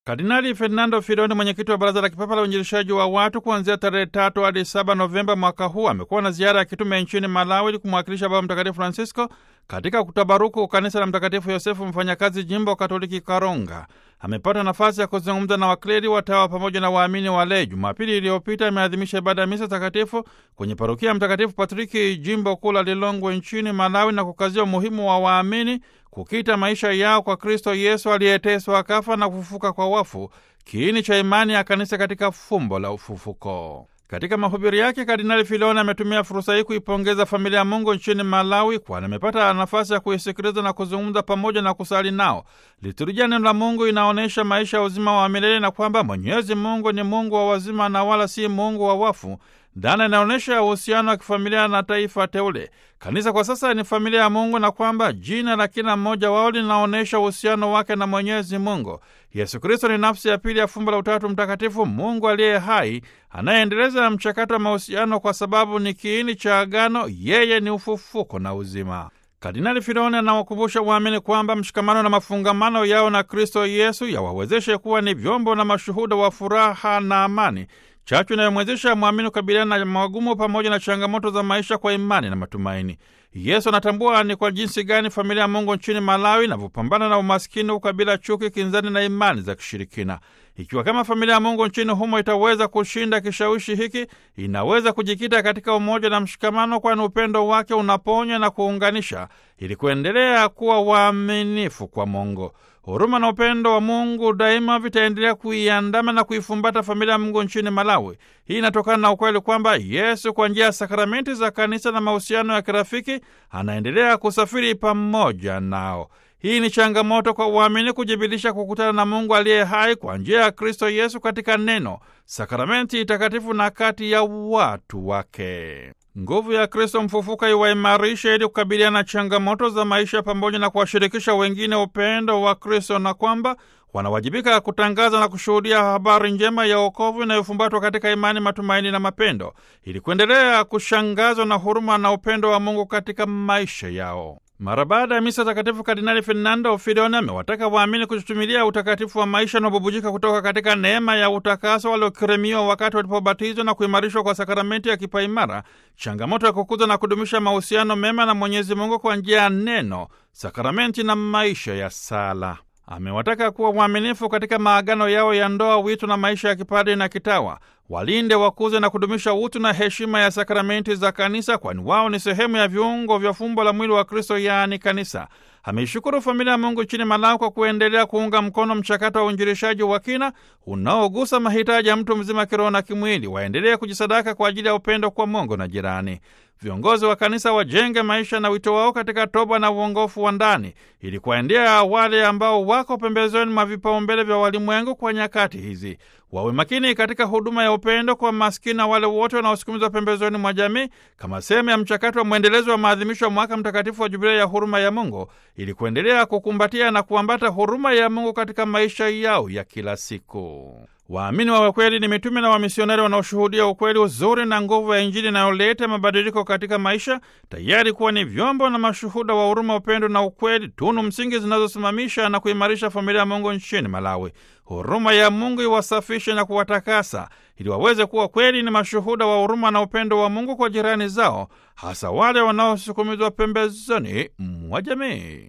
Kardinali Fernando Filoni, mwenyekiti wa Baraza la Kipapa la Uinjilishaji wa Watu, kuanzia tarehe tatu hadi saba Novemba mwaka huu amekuwa na ziara ya kitume nchini Malawi ili kumwakilisha Baba Mtakatifu Francisco katika kutabaruku kanisa la Mtakatifu Yosefu Mfanyakazi, jimbo Katoliki Karonga. Amepata nafasi ya kuzungumza na wakleri, watawa pamoja na waamini walei. Jumapili iliyopita ameadhimisha ibada ya misa takatifu kwenye parokia ya Mtakatifu Patriki, jimbo kuu la Lilongwe nchini Malawi, na kukazia umuhimu wa waamini kukita maisha yao kwa Kristo Yesu aliyeteswa akafa na kufufuka kwa wafu, kiini cha imani ya kanisa katika fumbo la ufufuko. Katika mahubiri yake, Kardinali Filoni ametumia fursa hii kuipongeza familia ya Mungu nchini Malawi, kwani amepata nafasi ya kuisikiliza na kuzungumza pamoja na kusali nao. Liturujia neno la Mungu inaonyesha maisha ya uzima wa milele na kwamba Mwenyezi Mungu ni Mungu wa wazima na wala si Mungu wa wafu. Dhana inaonyesha uhusiano wa kifamilia na taifa teule. Kanisa kwa sasa ni familia ya Mungu na kwamba jina la kila mmoja wao linaonyesha uhusiano wake na Mwenyezi Mungu. Yesu Kristo ni nafsi ya pili ya fumbo la Utatu Mtakatifu, Mungu aliye hai anayeendeleza mchakato wa mahusiano kwa sababu ni kiini cha agano. Yeye ni ufufuko na uzima. Kardinali Filoni anawakumbusha waamini kwamba mshikamano na mafungamano yao na Kristo Yesu yawawezeshe kuwa ni vyombo na mashuhuda wa furaha na amani, chachu inayomwezesha mwamini kukabiliana na magumu pamoja na changamoto za maisha kwa imani na matumaini. Yesu anatambua ni kwa jinsi gani familia ya Mungu nchini Malawi inavyopambana na umaskini, ukabila, chuki, kinzani na imani za kishirikina. Ikiwa kama familia ya Mungu nchini humo itaweza kushinda kishawishi hiki, inaweza kujikita katika umoja na mshikamano, kwani upendo wake unaponya na kuunganisha, ili kuendelea kuwa waaminifu kwa Mungu. Huruma na upendo wa Mungu daima vitaendelea kuiandama na kuifumbata familia ya Mungu nchini Malawi. Hii inatokana na ukweli kwamba Yesu kwa njia ya sakramenti za kanisa na mahusiano ya kirafiki anaendelea kusafiri pamoja nao. Hii ni changamoto kwa uamini kujibilisha kukutana na Mungu aliye hai kwa njia ya Kristo Yesu katika neno, sakramenti takatifu na kati ya watu wake. Nguvu ya Kristo mfufuka iwaimarishe ili kukabiliana na changamoto za maisha pamoja na kuwashirikisha wengine upendo wa Kristo na kwamba wanawajibika kutangaza na kushuhudia habari njema ya wokovu inayofumbatwa katika imani, matumaini na mapendo, ili kuendelea kushangazwa na huruma na upendo wa Mungu katika maisha yao. Mara baada ya misa takatifu, Kardinali Fernando Filoni amewataka waamini kutumilia utakatifu wa maisha unaobubujika kutoka katika neema ya utakaso waliokirimiwa wakati walipobatizwa na kuimarishwa kwa sakramenti ya kipaimara, changamoto ya kukuza na kudumisha mahusiano mema na Mwenyezi Mungu kwa njia ya neno, sakramenti na maisha ya sala. Amewataka kuwa waaminifu katika maagano yao ya ndoa, wito na maisha ya kipadri na kitawa. Walinde, wakuze na kudumisha utu na heshima ya sakramenti za kanisa, kwani wao ni sehemu ya viungo vya fumbo la mwili wa Kristo, yaani kanisa. Ameishukuru familia ya Mungu nchini Malawi kwa kuendelea kuunga mkono mchakato wa uinjilishaji wa kina unaogusa mahitaji ya mtu mzima kiroho na kimwili. Waendelee kujisadaka kwa ajili ya upendo kwa Mungu na jirani. Viongozi wa kanisa wajenge maisha na wito wao katika toba na uongofu wa ndani, ili kuwaendea wale ambao wako pembezoni mwa vipaumbele vya walimwengu kwa nyakati hizi. Wawe makini katika huduma ya upendo kwa maskini na wale wote wanaosukumizwa pembezoni mwa jamii, kama sehemu ya mchakato wa mwendelezo wa maadhimisho ya mwaka mtakatifu wa Jubilei ya huruma ya Mungu, ili kuendelea kukumbatia na kuambata huruma ya Mungu katika maisha yao ya kila siku. Waamini wa kweli ni mitume na wamisionari wanaoshuhudia ukweli, uzuri na nguvu ya Injili inayoleta mabadiliko katika maisha, tayari kuwa ni vyombo na mashuhuda wa huruma, upendo na ukweli, tunu msingi zinazosimamisha na kuimarisha familia ya Mungu nchini Malawi. Huruma ya Mungu iwasafishe na kuwatakasa ili waweze kuwa kweli ni mashuhuda wa huruma na upendo wa Mungu kwa jirani zao, hasa wale wanaosukumizwa pembezoni mwa jamii.